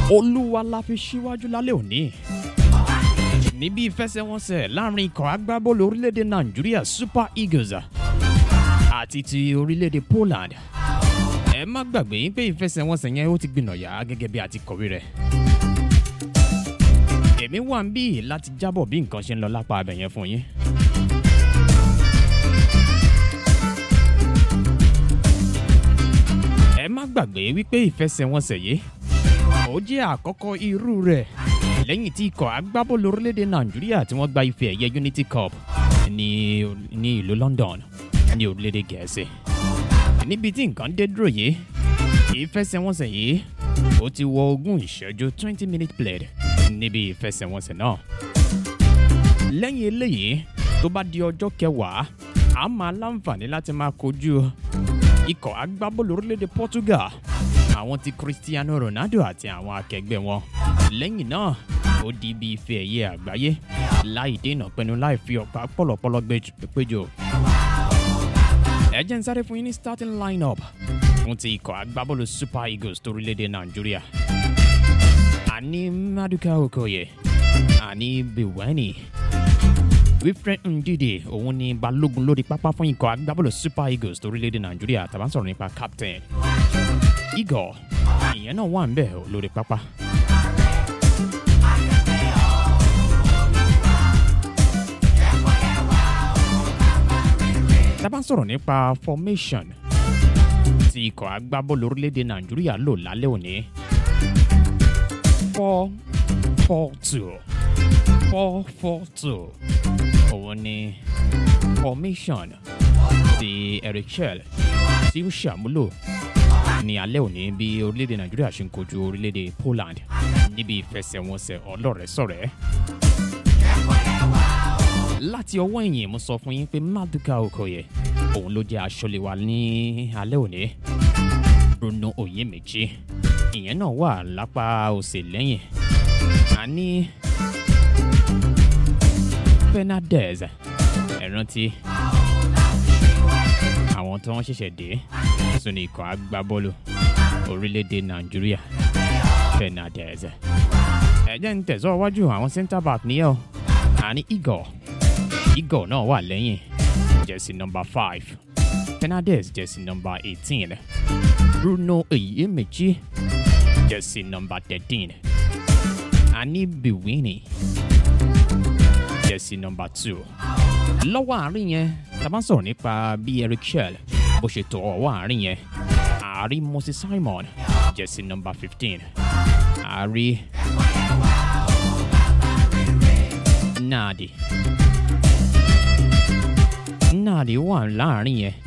olúwa la fi síwájú lálẹ́ òní níbi ìfẹsẹ̀wọnsẹ̀ láàrin ikọ̀ agbábọ́ọ̀lù orílẹ̀-èdè nàìjíríà super eagles àti ti orílẹ̀-èdè poland ẹ má gbàgbé pé ìfẹsẹ̀wọnsẹ̀ yẹn ó ti gbìnàyà gẹ́gẹ́ bí a ti kọ̀wé rẹ̀ èmi wà ń bí láti jábọ̀ bí nǹkan ṣe ń lọ lápá abẹ yẹn fún yín. ẹ má gbàgbé wípé ìfẹsẹ̀wọnsẹ̀ yìí ó jẹ́ àkọ́kọ́ irú rẹ̀ lẹ́yìn tí ikọ̀ agbábọ́ọ̀lù orílẹ̀-èdè nàìjíríà tí wọ́n gba ife ẹ̀yẹ unity cup ní ní ìlú london ní orílẹ̀-èdè gẹ̀ẹ́sì níbi tí nǹkan dé dúró yìí ìfẹsẹ̀wọnsẹ̀ yìí ó ti wọ ogún ìṣẹ́jú twenty minute played níbi ìfẹsẹ̀wọnsẹ̀ náà lẹ́yìn eléyìí tó bá di ọjọ́ kẹwàá a máa láǹfààní láti máa kojú ikọ̀ agbábọ́ọ̀lù orílẹ̀-èdè portugal àwọn ti cristiano ronaldo àti àwọn akẹgbẹ́ wọn lẹ́yìn náà ó di ibi ife ẹ̀yẹ àgbáyé láì dènà pẹnu láì fi ọ̀pá pọ̀lọ̀pọ̀lọ̀ péjọ. ẹ jẹ́ ń sáré fún yín ní starting line-up fún ti ikọ̀ agbábọ́ọ̀lù super eagles torílẹ̀-èdè nàìjíríà. àní maduka okoye àní biwani wilfred ndidi òun ni balógun lórí pápá fún ikọ̀ agbábọ́ọ̀lù super eagles torílẹ̀-èdè nàìjíríà tàbá ń sọ̀rọ̀ nípa captain igor ìyẹn náà wà ń bẹ̀ lórí pápá. tábà ń sọ̀rọ̀ nípa formation tí ikọ̀ agbábọ́ọ̀lù orílẹ̀-èdè nàìjíríà lò lálẹ́ òní four four two four four two òun ni formation ti eric shell tí ó ṣàmúlò ní alẹ́ òní bí orílẹ̀-èdè nàìjíríà ṣe ń kojú orílẹ̀-èdè poland níbi ìfẹsẹ̀wọnsẹ̀ ọlọ́rẹ̀ẹ́sọ̀rẹ́ láti ọwọ́ ẹ̀yìn mo sọ fún yín pé maduka okoye òun ló jẹ́ aṣọ́lé wa ní alẹ́ òní bruno oyèméjì ìyẹn náà wà lápá òsè lẹ́yìn àní fernandez ẹ̀rántí àwọn tí wọ́n ṣẹ̀ṣẹ̀ dé sínú ikọ̀ agbábọ́ọ̀lù orílẹ̀-èdè nàìjíríà fernandez ẹ̀jẹ̀ ń tẹ̀sọ́ iwájú àwọn centre back nìyẹn o àní igor igor náà wà lẹ́yìn jẹ́sí nọmba five fernandez jẹ́sí nọmba eighteen bruno eyiemechi jẹ́sí nọmba thirteen àní biwini jẹ́sí nọmba two lọ́wọ́ àárín yẹn tá a bá ń sọ̀rọ̀ nípa bí eric shell bó ṣe tọ̀ ọwọ́ àárín yẹn àárí moses simon jẹ́sí nọmba fifteen àárí nadi nadi wà láàrin yẹn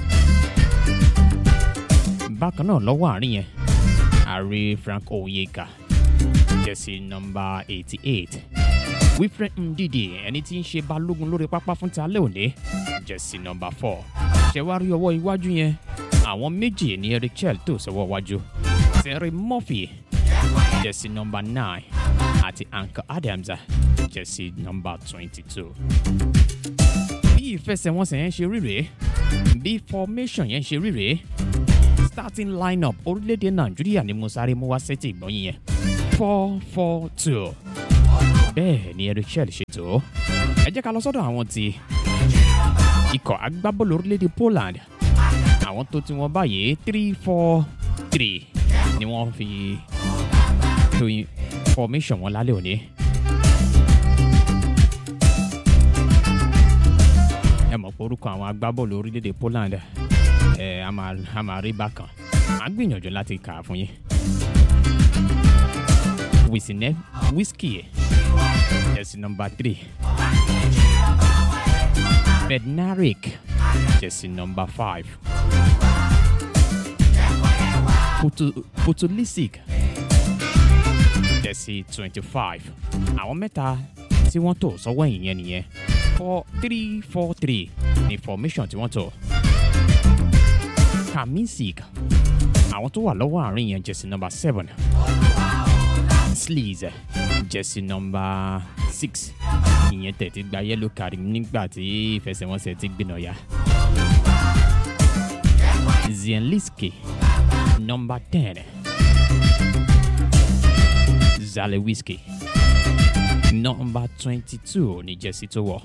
bákan náà lọ́wọ́ àárín yẹn àárí frank oyeka jẹ́sí nọmba eighty eight wilfred ndidi ẹni tí ń ṣe balógun lórí pápá fún talẹ́ òní jẹ́sí nọmba four ṣẹ̀wárí ọwọ́ iwájú yẹn àwọn méjì ní eric chell tó sọ́wọ́ iwájú terry murphy jẹ́sí nọmba nine àti anka adams jẹ́sí nọmba twenty two. bí ìfẹsẹ̀wọnsẹ̀ yẹn ṣe rí rèé bí formation yẹn ṣe rí rèé starting line-up orílẹ̀-èdè nàìjíríà ni mo sáré mú wá sẹ́tì ìgbọ́n yẹn four four two bẹ́ẹ̀ ni eric shell ṣètò ẹ jẹ́ ká lọ sọ́dọ̀ àwọn ti ikọ̀ agbábọ́ọ̀lù orílẹ̀-èdè poland àwọn tó ti wọn báyìí three four three ni wọ́n fi to formation wọn lálẹ́ òní. ẹ mọ̀ pé orúkọ àwọn agbábọ́ọ̀lù orílẹ̀-èdè poland ẹ a máa rí bákan à ń gbìyànjú láti kà á fún yín. Wisine Whiskey jersey number three. Bednarik jersey number five. Putu Putulisic jersey twenty five. Àwọn mẹ́ta tí wọ́n tò sọ́wọ́ ìyẹn nìyẹn four three four three ní formation tí wọ́n tò. Kamisic àwọn tó wà lọ́wọ́ àárín yẹn jersey number seven. Sleaze jersey number six ìyẹn tẹ̀tí gba yellow card nígbà tí ìfẹsẹ̀wọnsẹ̀ ti gbìnà ya. Zienliski number ten Zale Whiskey nọmba twenty two ní jẹ́sí tó wọ̀.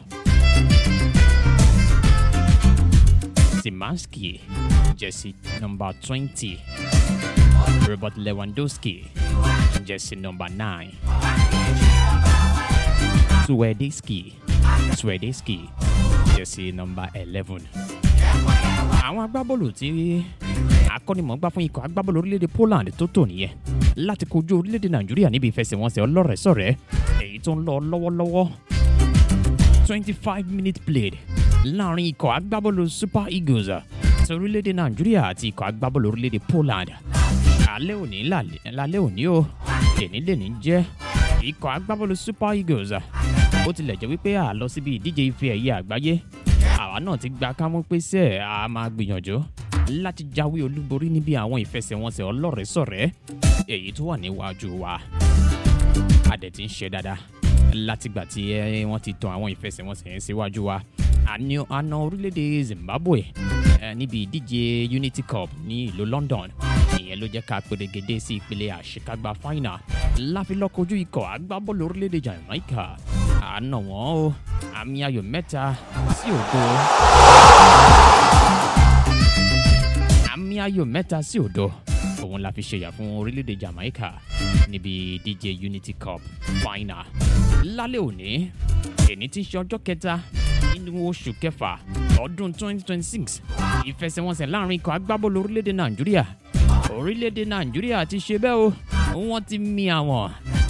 Simanski jẹ́sí nọmba twenty. Robert Lewandowski jẹ́sí nọmba nine. Swedeski Swedeski jẹ́sí nọmba eleven. Àwọn agbábọ́ọ̀lù tí akọ́nimọ̀ọ́gbá fún ikọ̀ agbábọ́ọ̀lù orílẹ̀-èdè Poland tó tò nìyẹn láti kojú orílẹ̀-èdè Nàìjíríà níbi ìfẹsẹ̀wọnsẹ̀ ọlọ́rẹ̀ẹ́sọ̀rẹ́ èyí tó ń lọ lọ́wọ́lọ́wọ́ twenty five minute played láàrin ikọ̀ agbábọ́ọ̀lù Super Eagles ti orílẹ̀-èdè Nàìjíríà àti ikọ̀ agbábọ́ọ̀lù orílẹ̀-èdè Poland alẹ́ òní lálẹ́ òní o lẹ́ni lẹ́ni jẹ́ ikọ̀ agbábọ́ọ̀lù Super Eagles ó tilẹ̀ jẹ́ wípé a lọ síbi ìdíje ife ẹ̀yẹ àgbáyé àwa náà ti gba kámú pé sẹ́ a máa gbìyànjú láti jáwé olúborí níbi àwọn ìfẹsẹ̀wọnsẹ̀ ọlọ́rẹ̀ẹ́sọ̀rẹ́ èyí tó wà níwájú wa a dẹ̀ ti ń ṣe dáadáa látìgbà tí wọ́n ti tan àwọn ìfẹsẹ̀wọnsẹ̀ yẹn síwájú wa àna orílẹ̀-èdè Zimbabwe níbi ìdíje Unity Cup ní ìlú London ìyẹn ló jẹ́ ká pèrègede sí ìpele àṣekágbá final láfi lọ kojú ikọ̀ agbábọ́ọ̀lù orílẹ̀-èdè Jamaica àna wọn o àmì ayò mẹ́ta sí òdo àmì ayò mẹ́ta sí òdo òun la fi ṣèyà fún orílẹ̀-èdè Jamaica níbi ìdíje Unity Cup final lálẹ́ òní èní tí ń ṣe ọjọ́ kẹta nínú oṣù kẹfà ọdún 2026 ìfẹsẹ̀wọnsẹ̀ láàrin ikọ̀ agbábọ́ọ̀lù orílẹ̀-èdè Nàìjíríà orílẹ̀-èdè Nàìjíríà ti ṣe bẹ́ẹ̀ o wọ́n ti mì àwọn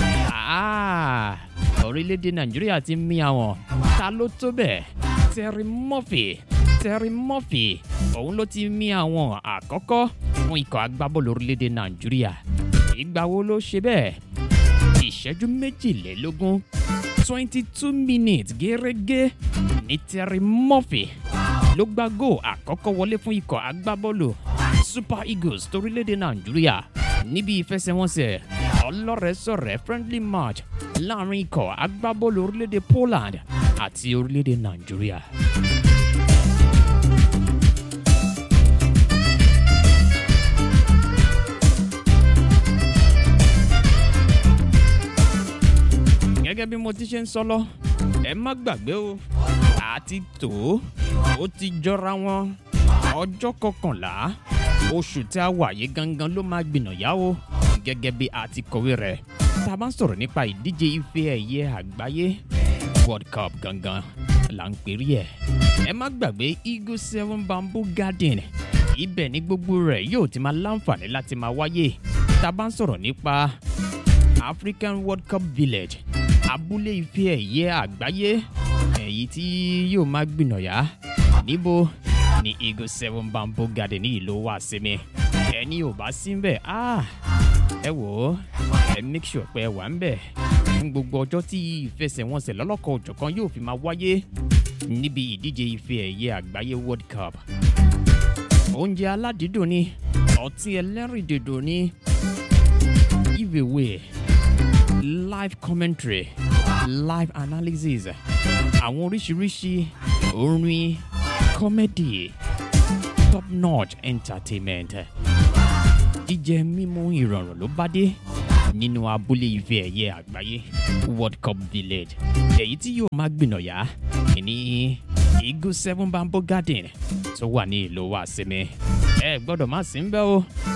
orílẹ̀-èdè Nàìjíríà ti mì àwọn ta ló tó bẹ́ẹ̀ Terry Murphy Terry Murphy òun ló ti mì àwọn àkọ́kọ́ fún ikọ̀ agbábọ́ọ̀lù orílẹ̀-èdè Nàìjíríà ìgbà wo ló ṣe bẹ́ẹ̀ ìṣẹ́jú méjìlélógún twenty two minutes gẹ́rẹ́gẹ́ ní Terry Murphy ló gbá góò àkọ́kọ́ wọlé fún ikọ̀ agbábọ́ọ̀lù Super Eagles torílẹ̀-èdè Nàìjíríà níbi ìfẹsẹ̀wọnsẹ̀ ọlọ́rẹ̀ẹ́sọ̀rẹ́ friendly match láàrin ikọ̀ agbábọ́ọ̀lù orílẹ̀-èdè Poland àti orílẹ̀-èdè Nàìjíríà. gẹ́gẹ́ bí mo ti ṣe ń sọ lọ ẹ má gbàgbé o àti tó ó ti jọra wọn ọjọ́ kọkànlá oṣù tí a wà yìí gangan ló máa gbìnàyà o gẹ́gẹ́ bí a ti kọ̀wé rẹ̀ tá a bá ń sọ̀rọ̀ nípa ìdíje ife ẹ̀yẹ àgbáyé World Cup gangan là ń pèrè ẹ̀ ẹ má gbàgbé Eagle Seven Bamboo Garden ibẹ̀ ní gbogbo rẹ̀ yóò ti máa láǹfààní láti máa wáyé tá a bá ń sọ̀rọ̀ nípa African World Cup Village abúlé ife ẹ̀yẹ àgbáyé èyí tí yóò máa gbìnàyà níbo ní Eagle Seven Bamboo Garden ní ìlú wa sinmi ẹni ò bá sí bẹ́ẹ̀ ah ẹ wò ó ẹ make sure pé ẹ wà ń bẹ̀ fún gbogbo ọjọ́ tí ìfẹsẹ̀wọnsẹ̀ lọ́lọ́kọ̀ òjọ̀kan yóò fi máa wáyé níbi ìdíje ife ẹ̀yẹ àgbáyé World Cup oúnjẹ aládìídùn ni ọtí ẹlẹ́rìndòdò ni giveaway live commentary live analysis àwọn oríṣiríṣi orin comedy top notch entertainment jíjẹ mímú ìrọ̀rùn ló bá dé nínú abúlé ife ẹ̀yẹ àgbáyé world cup village èyí tí yóò máa gbìnàyà ní Eagle Seven Bamboo Garden tó wà ní ìlú wa sinmi ẹ gbọ́dọ̀ má sí ń bẹ̀ o